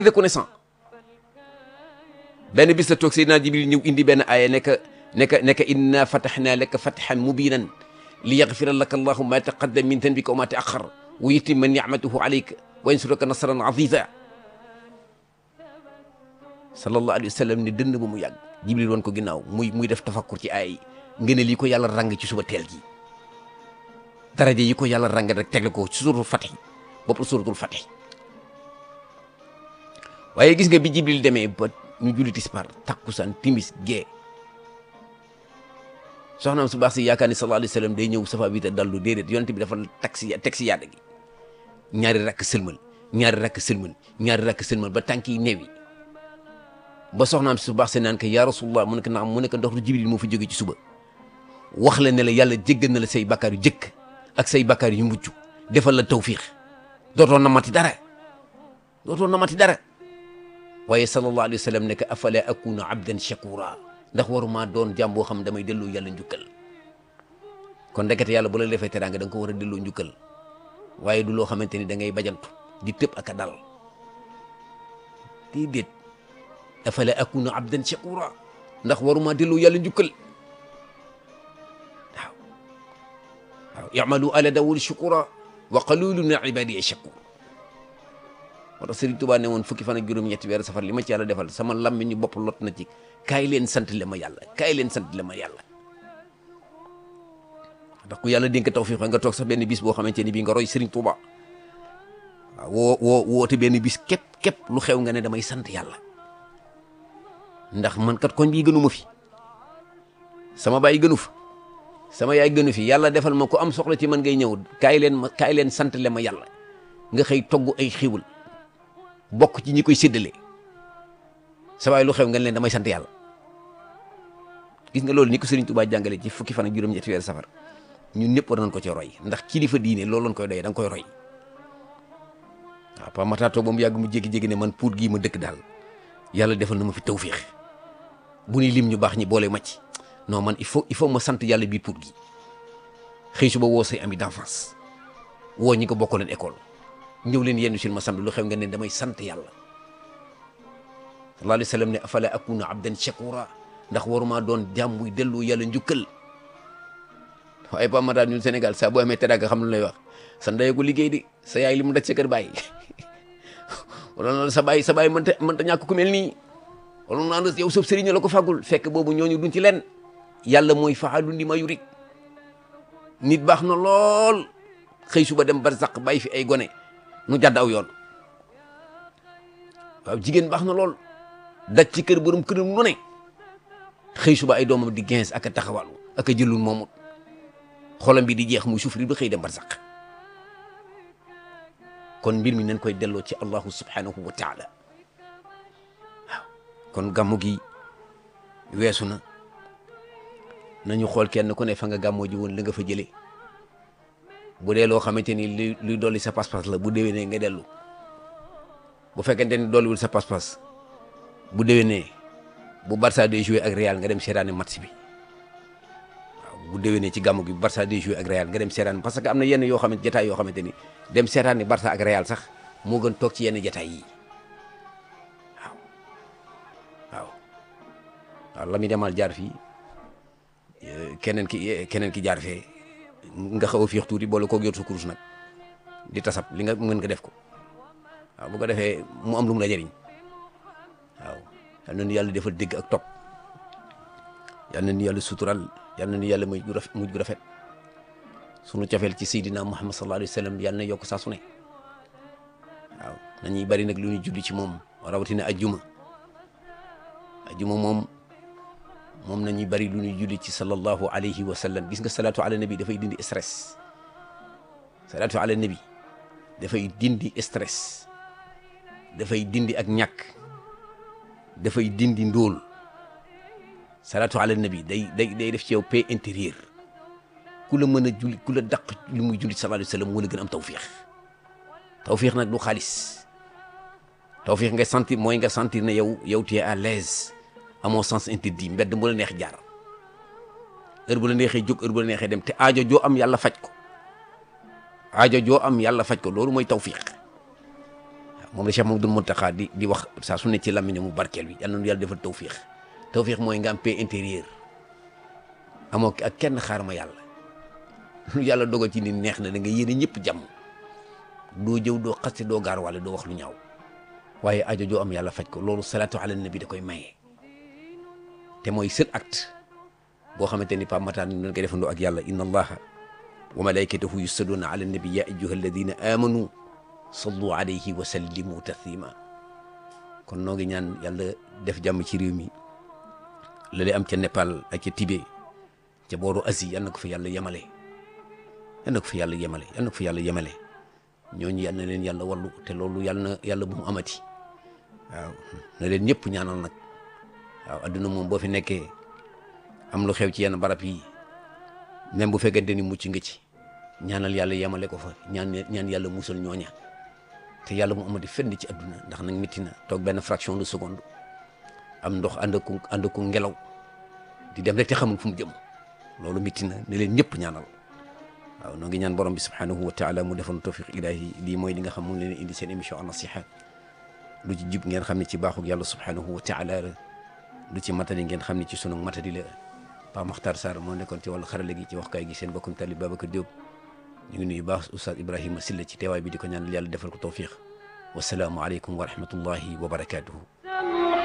reconnaissant benn bis la toog Seydina Jibril ñëw indi benn aaya nekk nekk nekk inna fatahnaa laka fathan mubinan li yaghfira laka allahu ma taqaddama min dhanbika wa ma ta'akhkhar wa yutimma ni'matahu alayka wa yansuraka nasran aziza sallallahu alayhi wa sallam ne dënn ba mu yàgg Jibril woon ko ginnaaw muy muy def tafakkur ci aaya yi nga ne lii ko yàlla rang ci suba teel gi daraja yi ko yàlla rang rek tegle ko ci suratul Fatih bopp suratul Fatih waaye gis nga bi Jibril demee ba ñu julli tisbaar takkusaan timis gee soxnaam su baax si yaakaar ni sallallahu alayhi wa sallam day ñëw safa bi te dallu déedéet yonent bi dafa teg si teg si yàlla gi ñaari rakk sëlmal ñaari rakk sëlmal ñaari rakk sëlmal ba tànk yi neewi ba soxnaam su baax si naan ko yaa rasulullah mu ne ko naam mu ne ko ndox lu Jibril moo fi jóge ci suba wax la ne la yàlla jéggal na la say bakkaar yu jëkk ak say bakkaar yu mujj defal la tawfiix dootoo namati dara dootoo namati dara waaye sallallahu alayhi wa sallam ne que afala akuna abdan shakura ndax waruma doon jàmm boo xam damay delloo yàlla njukkal kon ndekete yàlla bu la defee teraanga da nga ko war a delloo njukkal waaye du loo xamante ni da ngay bajantu di tëb ak a dal déedéet afala akuna abdan shakura ndax waruma delloo yàlla njukkal waaw waaw i'malu ala dawud shukura wa qalilun min ibadiya shakur moo tax Serigne Touba ne woon fukki fan ak juróom-ñetti weeru safar li ma ci yàlla defal sama lammiñu bopp lot na ci kaay leen sant le ma yàlla kaay leen sant le ma yàlla ndax ku yàlla dénk tawfiq nga toog sax benn bis boo xamante ni bii nga roy Serigne Touba waaw woo woo woote benn bis képp képp lu xew nga ne damay sant yàlla ndax man kat koñ bii gënu ma fi sama baay gënu fa sama yaay gënu fi yàlla defal ma ko am soxla ci man ngay ñëw kaay leen ma kaay leen sant le ma yàlla nga xëy togg ay xiwul bokk ci ñi koy séddale sa waay lu xew nga leen damay sant yàlla gis nga loolu ni ko Serigne Touba jàngale ci fukki fan ak juróom-ñetti weer safar ñun ñëpp war nañ ko ci roy ndax kilifa diine loolu lañ koy doyee da nga koy roy waaw pa mata toog ba mu yàgg mu jékki-jékki ne man puut gii ma dëkk daal yàlla defal na ma fi tawfiix bu ni lim ñu baax ñi boole ma ci non man il faut il faut ma sant yàlla biir puut gi xëy suba woo say ami d'enfance woo ñi ko bokkaloon école ñëw leen yenn sil ma samedi lu xew nga ne damay sant yàlla sallallahu alayhi wa sallam ne afala akuna abdan shakura ndax waruma doon jàmm buy delloo yàlla njukkal waaye pa ma daal ñun Sénégal saa boo amee teraanga xam lu lay wax sa ndey ko liggéey di sa yaay li mu daj sa kër bàyyi wala sa baay sa baay mënta mënta ñàkk ku mel nii wala naan yow sëf sëriñ la ko fàggul fekk boobu ñooñu duñ ci leen yàlla mooy faalu ndi ma yurik nit baax na lool xëy suba dem barzaq bàyyi fi ay gone nu jàdd aw yoon waaw jigéen baax na lool daj ci kër borom këram nu ne xëy suba ay doomam di gens ak a taxawalu ak a jëlul moomut xolam bi di jeex muy souffrir ba xëy dem barzaq kon mbir mi nañ koy delloo ci allahu subhanahu wa taala waaw kon gàmmu gi weesu na nañu xool kenn ku ne fa nga gàmmoo ji woon la nga fa jëlee bu dee loo xamante ni luy luy dolli sa pas-pas la bu déwénee nga dellu bu fekkente ni dolliwul sa pas-pas bu déwénee bu Barça day joué ak Real nga dem seetaani match bi waaw bu déwénee ci gàmmu gi bu Barça day joué ak Real nga dem seetaani parce que am na yenn yoo xamante jataay yoo xamante ni dem seetaani Barça ak Real sax moo gën toog ci yenn jataay yi waaw waaw waaw la muy demal jaar fii keneen ki keneen ki jaar fee nga xaw a fiix tuuti boole koo yor sa kurus nag di tasab li nga mën nga def ko waaw bu ko defee mu am lu mu la jëriñ waaw yal na nu yàlla defal dégg ak topp yal na nu yàlla sutural yal na nu yàlla muy gu rafet mujj gu rafet sunu cofeel ci Seydina Muhammad sallallahu alayhi wa sallam yal na yokk saa su ne waaw nañuy bari nag lu ñuy julli ci moom rawatina ajjuma ajjuma moom moom nañuy bari lu ñuy julli ci sallallahu alayhi wa sallam gis nga salaatu ala nabi dafay dindi stress salaatu ala nabi dafay dindi stress dafay dindi ak ñàkk dafay dindi ndóol salaatu ala nabi day day day def ci yow paix intérieur ku la mën a julli ku la daq lu muy julli sallallahu alayhi wa sallam moo la gën am tawfiix tawfiix nag du xaalis tawfiix nga sentir mooy nga sentir ne yow yow tu es à l'aise amoo sens interdit mbedd mu la neex jaar heure bu la neexee jóg heure bu la neexee dem te aajo joo am yàlla faj ko aajo joo am yàlla faj ko loolu mooy tawfiq waaw moom la Cheikh Mamadou Mountakha di di wax saa su ne ci làmmiñam mu barkeel bi yal na nu yàlla defal tawfiix tawfiix mooy nga am paix intérieur amoo ak kenn xaar ma yàlla lu yàlla dogal ci ni neex na da nga yéene ñëpp jàmm doo jëw doo xaste doo gaar wala doo wax lu ñaaw waaye ajo joo am yàlla faj ko loolu salaatu ala nabi da koy maye te mooy seul acte boo xamante ni Pape Matar ñu koy defandoo ak yàlla inna allaha wa malaikatahu yusalluuna ala nabi ya ayyuha alladina amanu sallu alayhi wa sallimu taslima kon noo ngi ñaan yàlla def jàmm ci réew mi la lay am ca Népal ak ca Tibet ca booru Asie yal na ko fa yàlla yemale yal na ko fa yàlla yemale yal na ko fa yàlla yemale ñooñu yal na leen yàlla wallu te loolu yal na yàlla bu mu amati waaw na leen ñëpp ñaanal nag waaw adduna moom boo fi nekkee am lu xew ci yenn barab yi même bu fekkente ni mucc nga ci ñaanal yàlla yemale ko fa ñaan ñaan yàlla musal ñooña te yàlla mu amati fenn ci adduna ndax nag métti na toog benn fraction de seconde am ndox ànd ak ànd ak ngelaw di dem rek te xamul fu mu jëm loolu métti na ne leen ñëpp ñaanal waaw noo ngi ñaan borom bi subhanahu wa taala mu defoon tawfiq ilahi lii mooy li nga xam mu leen indi seen émission an nasiha lu ci jub ngeen xam ne ci baaxug yàlla subhanahu wa taala la lu ci matadi ngeen xam ne ci sunu matadi la Pape Makhtar Sarr moo nekkoon ci wàllu xarale gi ci waxkaay gi seen bokkum talib Babacar Diop ñu ngi nuyu baax Oustaz Ibrahima Silla ci teewaay bi di ko ñaanal yàlla defal ko tawfiq wasalaamu aleykum wa rahmatullahi wa barakatuhu